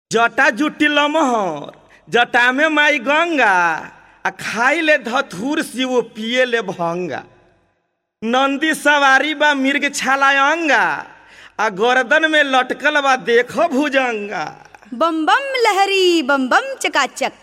जटा जुटी लमहर जटा में माई गंगा आ खाई ले धथुर शिव पिए ले भंगा नंदी सवारी बा मिर्ग छाला अंगा आ गर्दन में लटकल बा देखो भुजंगा बम बम लहरी बम बम चकाचक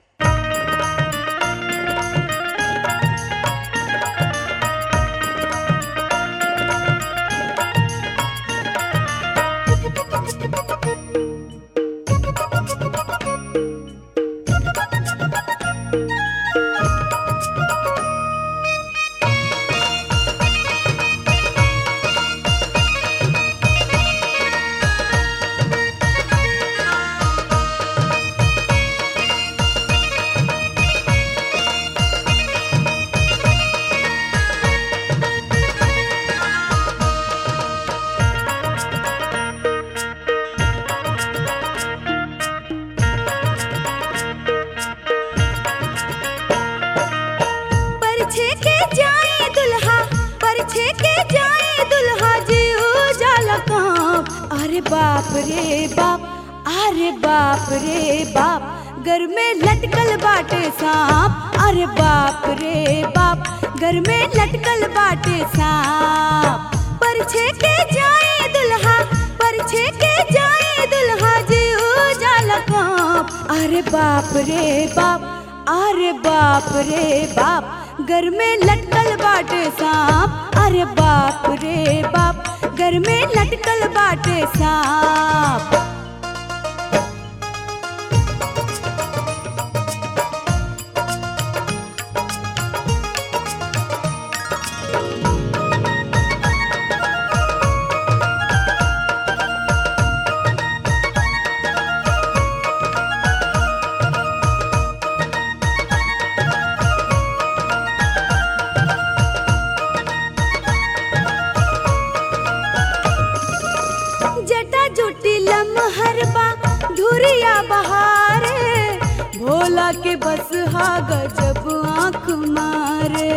परछे के जाए दुल्हा परछे के जाए दुल्हा जी उजाला काम अरे बाप रे बाप अरे बाप रे बाप घर में लटकल बाटे सांप अरे बाप रे बाप घर में लटकल बाटे सांप परछे के जाए दुल्हा परछे के जाए दुल्हा जी उजाला काम अरे बाप रे बाप अरे बाप रे बाप घर में लटकल बाटे सांप अरे बाप रे बाप घर में लटकल बाटे सांप जटा जुटी लमहरबा धुरिया बहारे भोला के बस हा गजब आंख मारे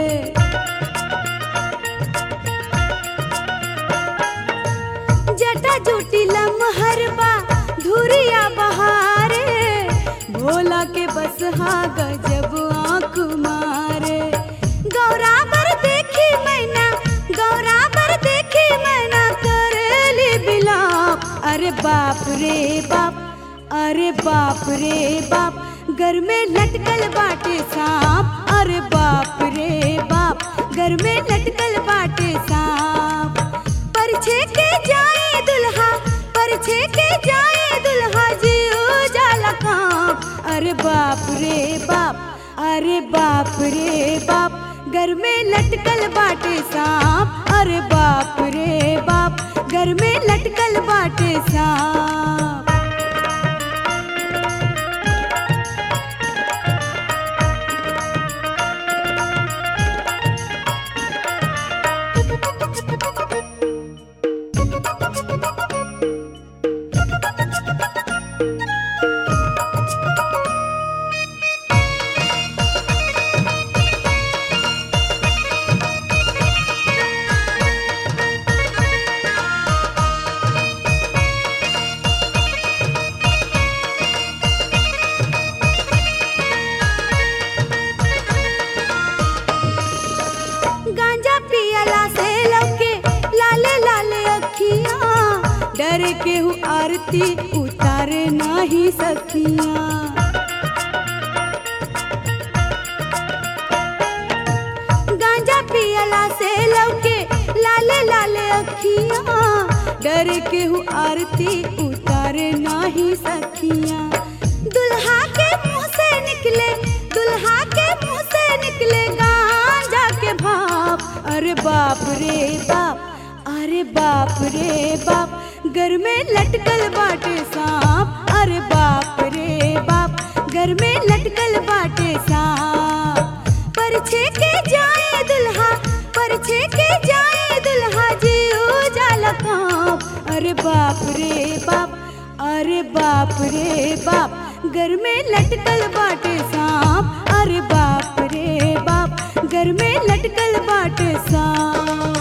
जटा जुटी लमहरबा धुरिया बहारे भोला के बस हा गजब आंख मारे गौरा पर देखी मैना गौरा पर देखी मैना करेली बिलाप अरे बाप रे बाप अरे बाप रे बाप घर में लटकल बाटे सांप अरे बाप रे बाप घर में लटकल बाटे सांप परछे के जाए दुल्हा परछे के जाए दुल्हा जी उजाला काम अरे बाप रे बाप अरे बाप रे बाप घर में लटकल बाटे सांप अरे बाप रे बाप घर में लटकल बाटे सांप गांजा पियला से लौके लाले लाले अखियां डर के हूँ आरती उतारे नहीं सखियां गांजा पियला से लौके लाले लाले अखियां डर के हूँ आरती उतारे नहीं सखियां दुल्हा के मुंह से निकले दुल्हा के मुंह से निकले गांजा के भाप अरे बाप रे बाप अरे बाप रे बाप घर में लटकल बाटे सांप अरे बाप रे बाप घर में लटकल बाटे सांप परछे के जाए दुल्हा परछे के जाए दुल्हा जी उजाला काम अरे बाप रे बाप अरे बाप रे बाप घर में लटकल बाटे सांप अरे बाप रे बाप घर में लटकल बाटे सांप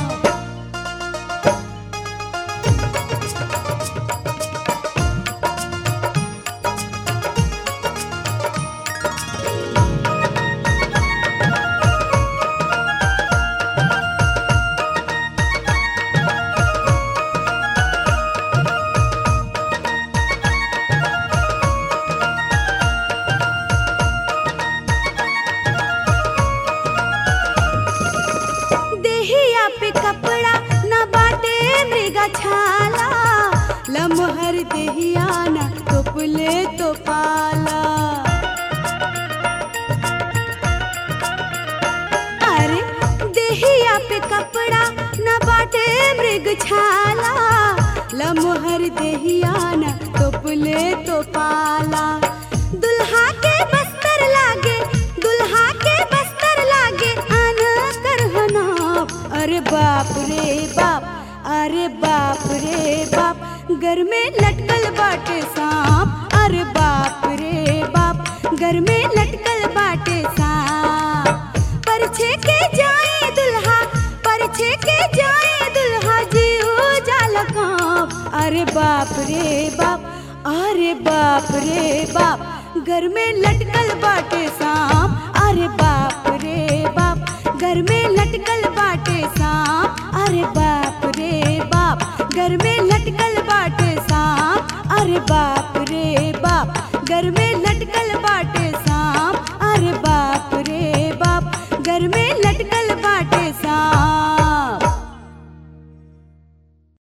न टोपले तो पाला अरे देहिया पे कपड़ा न बाटे मृग छाला लमोहर देहिया न टोपले तो पाला दुल्हा के बस्तर लागे दुल्हा के बस्तर लागे आन करहना अरे बाप रे बाप अरे बाप रे बाप घर में लटकल बाटे सांप अरे बाप रे बाप घर में लटकल बाटे सांप परछे के जाए दुल्हा परछे के जाए दुल्हा जी हो जाल कांप अरे बाप रे बाप अरे बाप रे बाप घर में लटकल बाटे सांप अरे बाप रे बाप घर में लटकल बाटे सांप